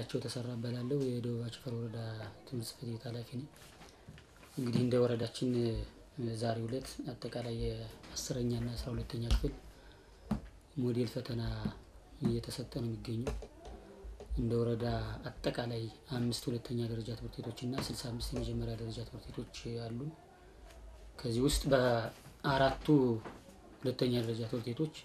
ጌታቸው ተሰራ እባላለሁ። የደቡብ አቸፈር ወረዳ ትምህርት ጽሕፈት ቤት ኃላፊ ነኝ። እንግዲህ እንደ ወረዳችን ዛሬው ዕለት አጠቃላይ የአስረኛ እና አስራ ሁለተኛ ክፍል ሞዴል ፈተና እየተሰጠ ነው የሚገኘው። እንደ ወረዳ አጠቃላይ አምስት ሁለተኛ ደረጃ ትምህርት ቤቶች እና ስልሳ አምስት የመጀመሪያ ደረጃ ትምህርት ቤቶች አሉ። ከዚህ ውስጥ በአራቱ ሁለተኛ ደረጃ ትምህርት ቤቶች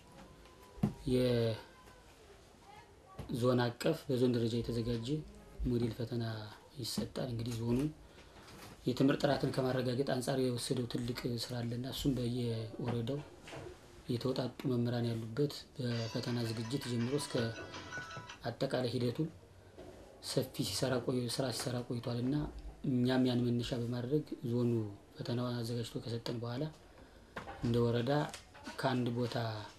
የዞን አቀፍ በዞን ደረጃ የተዘጋጀ ሞዴል ፈተና ይሰጣል። እንግዲህ ዞኑ የትምህርት ጥራትን ከማረጋገጥ አንጻር የወሰደው ትልቅ ስራ አለና እሱም በየወረዳው የተውጣጡ መምህራን ያሉበት በፈተና ዝግጅት ጀምሮ እስከ አጠቃላይ ሂደቱን ሰፊ ሲሰራ ቆይ ስራ ሲሰራ ቆይቷል እና እኛም ያን መነሻ በማድረግ ዞኑ ፈተናውን አዘጋጅቶ ከሰጠን በኋላ እንደ ወረዳ ከአንድ ቦታ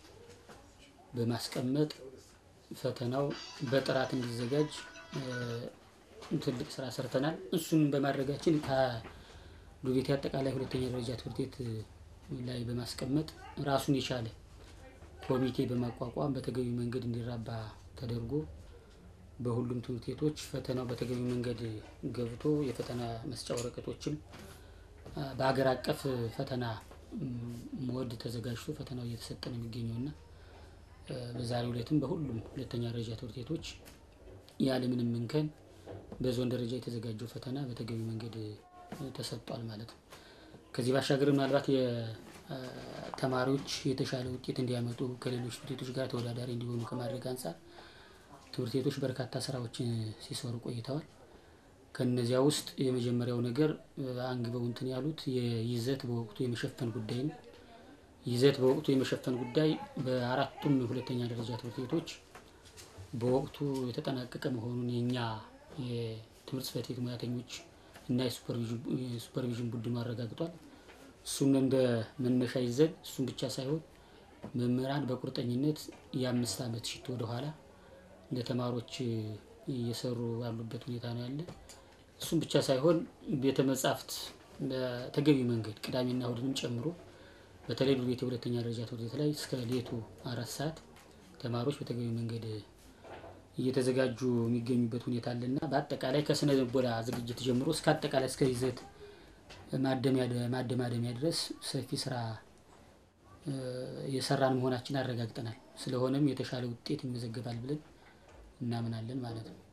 በማስቀመጥ ፈተናው በጥራት እንዲዘጋጅ ትልቅ ስራ ሰርተናል። እሱን በማድረጋችን ከዱቤቴ አጠቃላይ ሁለተኛ ደረጃ ትምህርት ቤት ላይ በማስቀመጥ ራሱን የቻለ ኮሚቴ በማቋቋም በተገቢ መንገድ እንዲራባ ተደርጎ በሁሉም ትምህርት ቤቶች ፈተናው በተገቢ መንገድ ገብቶ የፈተና መስጫ ወረቀቶችም በሀገር አቀፍ ፈተና ሞድ ተዘጋጅቶ ፈተናው እየተሰጠ ነው የሚገኘው እና በዛሬው ዕለትም በሁሉም ሁለተኛ ደረጃ ትምህርት ቤቶች ያለምንም እንከን በዞን ደረጃ የተዘጋጀው ፈተና በተገቢ መንገድ ተሰጥቷል ማለት ነው። ከዚህ ባሻገር ምናልባት የተማሪዎች የተሻለ ውጤት እንዲያመጡ ከሌሎች ትምህርት ቤቶች ጋር ተወዳዳሪ እንዲሆኑ ከማድረግ አንጻር ትምህርት ቤቶች በርካታ ስራዎችን ሲሰሩ ቆይተዋል። ከነዚያ ውስጥ የመጀመሪያው ነገር አንግበው እንትን ያሉት የይዘት በወቅቱ የመሸፈን ጉዳይ ነው። ይዘት በወቅቱ የመሸፈን ጉዳይ በአራቱም ሁለተኛ ደረጃ ትምህርት ቤቶች በወቅቱ የተጠናቀቀ መሆኑን የእኛ የትምህርት ጽሕፈት ቤት ሙያተኞች እና የሱፐርቪዥን ቡድኑ አረጋግጧል። እሱን እንደ መነሻ ይዘን እሱን ብቻ ሳይሆን መምህራን በቁርጠኝነት የአምስት ዓመት ሽት ወደኋላ ለተማሪዎች እየሰሩ ያሉበት ሁኔታ ነው ያለ። እሱም ብቻ ሳይሆን ቤተ መጻሕፍት በተገቢ መንገድ ቅዳሜና እሁድንም ጨምሮ በተለይ ዱቤቴ ሁለተኛ ደረጃ ትምህርት ቤት ላይ እስከ ሌቱ አራት ሰዓት ተማሪዎች በተገቢ መንገድ እየተዘጋጁ የሚገኙበት ሁኔታ አለና በአጠቃላይ ከስነ ልቦና ዝግጅት ጀምሮ እስከ አጠቃላይ እስከ ይዘት ማደማደሚያ ድረስ ሰፊ ስራ የሰራን መሆናችን አረጋግጠናል። ስለሆነም የተሻለ ውጤት ይመዘገባል ብለን እናምናለን ማለት ነው።